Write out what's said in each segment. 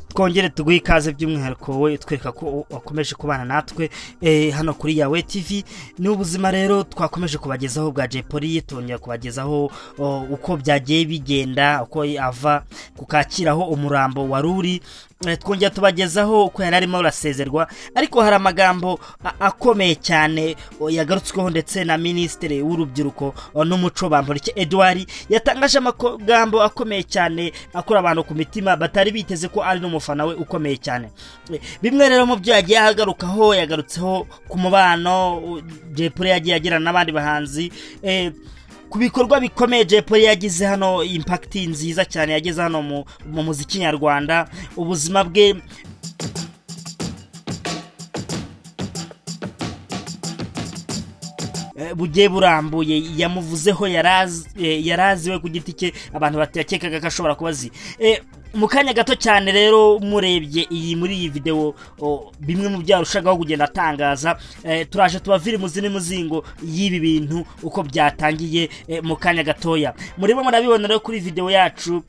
twongere tuguhe ikaze by'umwihariko wowe utwereka ko wakomeje kubana natwe hano kuri yawe tivi ni ubuzima rero twakomeje kubagezaho bwa jepoli tongera kubagezaho uko byagiye bigenda uko ava ku kakiraho umurambo wari uri twongera tubagezaho uko yari arimo arasezerwa ariko hari amagambo akomeye cyane yagarutsweho ndetse na minisitiri w'urubyiruko n'umuco bamporike eduard yatangaje amagambo akomeye cyane akora abantu ku mitima batari biteze ko ari n'umufana we ukomeye cyane bimwe rero mu byo yagiye ahagarukaho yagarutseho ku mubano depure yagiye agirana n'abandi bahanzi ku bikorwa bikomeye jepoli yagize hano impakiti nziza cyane yageze hano mu muziki nyarwanda ubuzima bwe bugiye burambuye yamuvuzeho yaraziwe ku giti cye abantu batakekaga ko ashobora kuba azi mu kanya gato cyane rero murebye iyi muri iyi videwo bimwe mu byo yarushagaho kugenda atangaza turaje tubavire imuzi n'umuzingo y'ibi bintu uko byatangiye mu kanya gatoya murimo murabibona rero kuri videwo yacu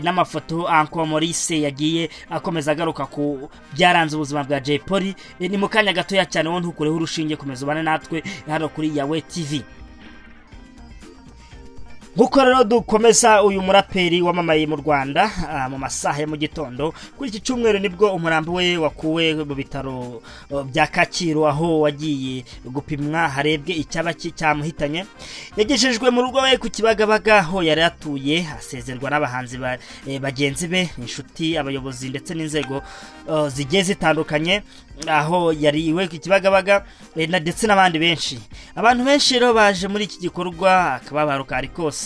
n'amafoto anko Maurice yagiye akomeza agaruka ku byaranze ubuzima bwa Jay Polly ni mu kanya gatoya cyane wowe ntukureho urushinge komeza ubane natwe hano kuri yawe TV nk'uko rero dukomeza uyu muraperi wamamaye mu rwanda mu masaha ya mu gitondo kuri iki cyumweru nibwo umurambo we wakuwe mu bitaro bya kacyiru aho wagiye gupimwa harebwe icyaba cyamuhitanye yagejejwe mu rugo we ku kibagabaga aho yari atuye asezerwa n'abahanzi bagenzi be inshuti abayobozi ndetse n'inzego zigiye zitandukanye aho yari iwe ku kibagabaga ndetse n'abandi benshi abantu benshi rero baje muri iki gikorwa akababaro kari kose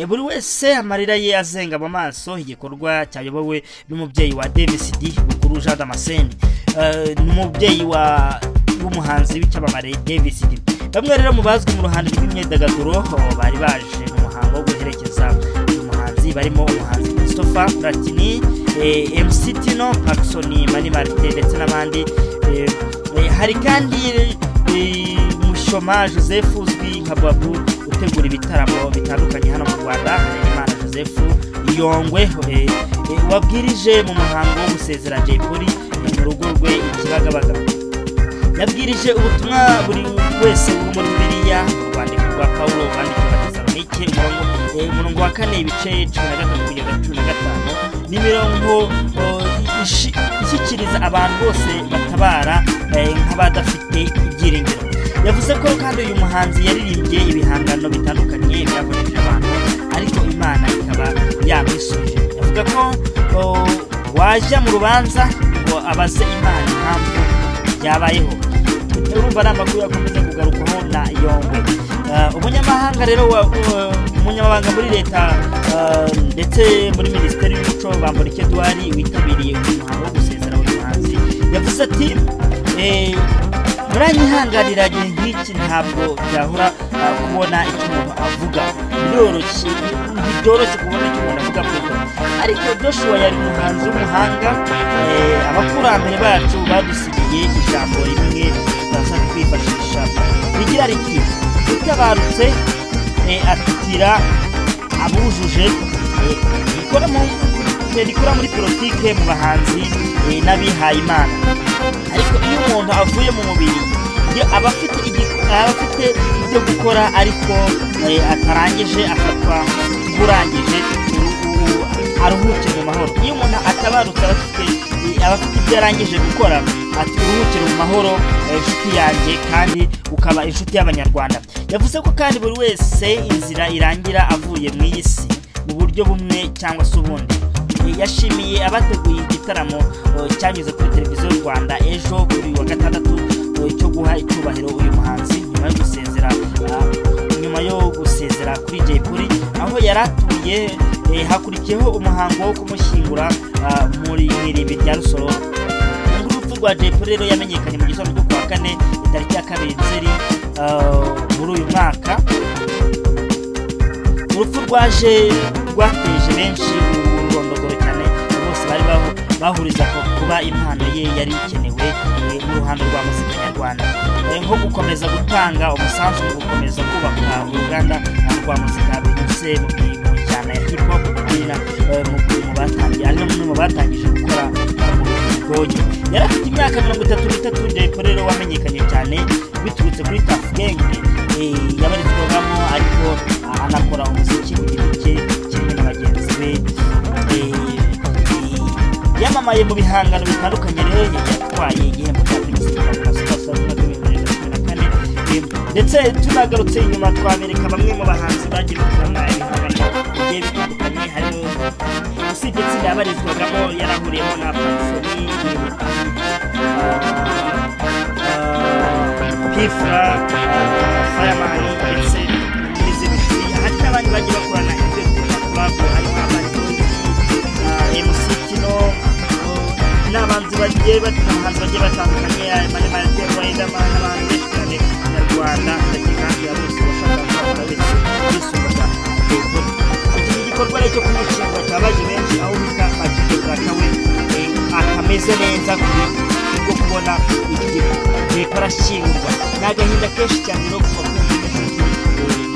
buri wese amarira ye azenga mu maso igikorwa cyayobowe n'umubyeyi wa davis d bukuru jean damascene n'umubyeyi w'umuhanzi w'icyamamare davis d bamwe rero mu bazwi mu ruhande rw'imyidagaduro bari baje mu muhango wo guherekeza uyu muhanzi barimo umuhanzi christopher platini mc tino paxson mani marite ndetse n'abandi hari kandi mushoma joseph uzwi nka babu gutegura ibitaramo bitandukanye hano mu rwanda imana joseph yongwe wabwirije mu muhango wo gusezera jay polly mu rugo rwe ikibagabaga yabwirije ubutumwa buri wese bwo muri biriya urwandiko rwa pawulo rwandikira abatesalonike umurongo wa kane ibice cumi na gatanu kugeza cumi na gatanu n'imirongo ishyikiriza abantu bose batabara nk'abadafite ibyiringiro yavuze ko kandi uyu muhanzi yaririmbye ibihangano bitandukanye byakoresheje abantu ariko imana ikaba yamwisuje avuga ko wajya mu rubanza ngo abaze imana impamvu byabayeho urumva ari amakuru yakomeza kugarukwaho na yongwe umunyamahanga rero umunyamabanga muri leta ndetse muri minisiteri y'umuco bambura eduwari witabiriye uyu muhango wo gusezera uyu muhanzi yavuze ati muranyihanganira igihe nk'iki ntabwo byahora kubona icyo umuntu avuga biroroshye ntibyoroshye kubona icyo umuntu avuga ku ifoto ariko Joshua yari umuhanzi w'umuhanga abakurambere bacu badusigiye ijambo rimwe tutaza kwifashisha rigira riti utabarutse atitira abujuje rikora muri politike mu bahanzi n'abihaye imana ariko iyo umuntu avuye mu mubiri aba afite ibyo gukora ariko atarangije afatwa nk'urangije aruhuke mu mahoro iyo umuntu atabarutse aba afite ibyo arangije gukora ati uruhukire mu mahoro inshuti yanjye kandi ukaba inshuti y'abanyarwanda yavuze ko kandi buri wese inzira irangira avuye mu iyi si mu buryo bumwe cyangwa se ubundi yashimiye abateguye igitaramo cyanyuze kuri televiziyo y'u rwanda ejo kuri wa gatandatu cyo guha icyubahiro uyu muhanzi nyuma yo gusezera nyuma yo gusezera kuri jay polly aho yari atuye hakurikiyeho umuhango wo kumushyingura muri irimbi rya rusoro urupfu rwa jay polly rero yamenyekanye mu gitondo cyo kuwa kane itariki ya kabiri nzeri muri uyu mwaka urupfu rwaje rwateje benshi bari bahuriza ko kuba impano ye yari ikenewe mu ruhando rwa muzika nyarwanda nko gukomeza gutanga umusanzu mu gukomeza kubaka uruganda rwa muzika binyuze mu njyana ya hip hop mu batangiye ari n'umwe mu batangije gukora imyaka mirongo itatu n'itatu depo rero wamenyekanye cyane biturutse kuri tafu genge yabarizwagamo ariko anakora umuziki ku giti cye kimwe na bagenzi be yamamaye mu bihangano bitandukanye rero yatwaye igihembo cya primus rwanda na super star mwaka w'ibihumbi bibiri na cumi na kane ndetse tunagarutse inyuma twabereka bamwe mu bahanzi bagiye bakorana ibihangano bigiye bitandukanye harimo usibye itsinda yabarizwagamo yarahuriyemo na pansoni pifura fayamani ndetse n'izindi hari n'abandi bagiye bakorana ibyo bakorana harimo abarimu emusikino n'abanzi bagiye batangaza bagiye batandukanye mani marite riderman n'abantu benshi cyane nyarwanda ndetse kandi ya bose bashaka kuzakora wese yisumbuza iki gikorwa rero cyo kumushinga cyabaje benshi aho bita akide bwa kawe akameze neza kuri bwo kubona iki leta arashyingurwa ni agahinda kenshi cyane no kuva ku munyeshuri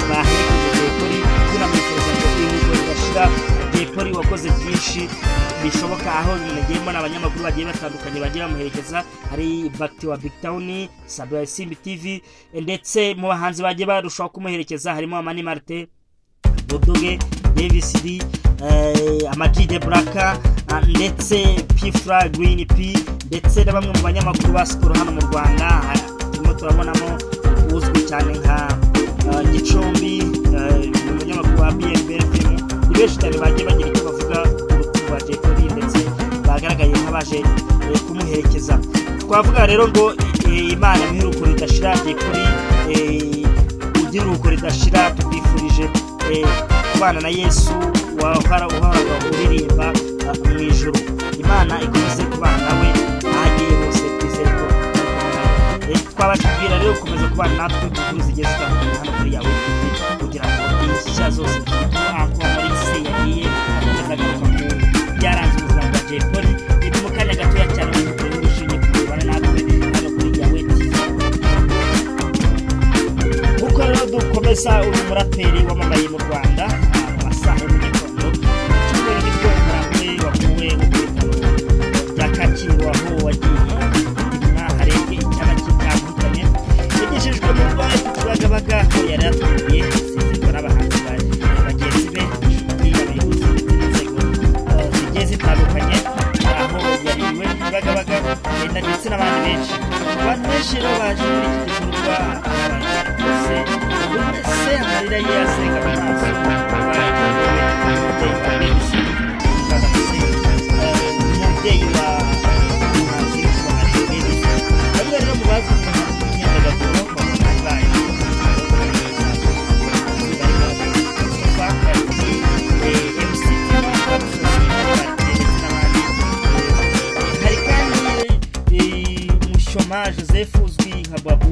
baherekeje depori tunamwifuriza ngo inyungu ridashira depori wakoze byinshi bishoboka aho nagiye mbona abanyamakuru bagiye batandukanye bagiye bamuherekeza hari bagiti wa big town sabe ya simbi tv ndetse mu bahanzi bagiye barushaho kumuherekeza harimo amani marite dodoge davis d amaji de buraka ndetse pifura girini p ndetse na bamwe mu banyamakuru ba sikoro hano mu rwanda turimo turabonamo uzwi cyane nka eh, gicumbi eh, ni umunyamakuru wa bmbfm ni benshi cyane bagiye bagira icyo bavuga ku rupfu rwa Jay Polly ndetse bagaragaye nk'abaje eh, kumuherekeza twavuga rero ngo eh, imana mwiruko ridashira Jay Polly eh, ugira uruko ridashira tubifurije eh, kubana na yesu wahora uhoraga uririmba eh, mu ijuru imana ikomeze kubana nawe ahagiye hose twizere ko Eh, twabashibwira rero gukomeza kubana natwe inkuru zigiye zitandukanye hano kuri yawe kugira ngo inshya zose zituhankwa muri se yagiye akomeza agaruka ku byaranze ubuzima bwa jay polly ni mu kanya gatoya cyane mwikorere mwishimye kubana natwe hano kuri yawe tv nk'uko rero dukomeza uyu muraperi wamamaye mu rwanda ah, mu masaha ya mu gitondo icyumweru nibwo umuraperi wakuwe mu bitaro bya kacyiru aho wagiye gupimwa harebwe icyaba kitandukanye yagejejwe mu rwanda ku kibagabaga aho yari atuye asezerwa n'abahanzi ba- bagenzi be inshuti abayobozi ndetse n'inzego ah, zigiye zitandukanye aho yariwe ku kibagabaga eh, ndetse n'abandi benshi abantu benshi rero baje muri iki gikorwa abantu bose buri wese amarira ye asenga mu maso umubyeyi wa Messi Mutagatifu, eh, umubyeyi wa umuhanzi witwa Marie Davis. bamwe rero mu bazi umuhanzi w'imyidagaduro bamuhanyi bayo hari kandi eh, mushoma joseph uzwi nka babo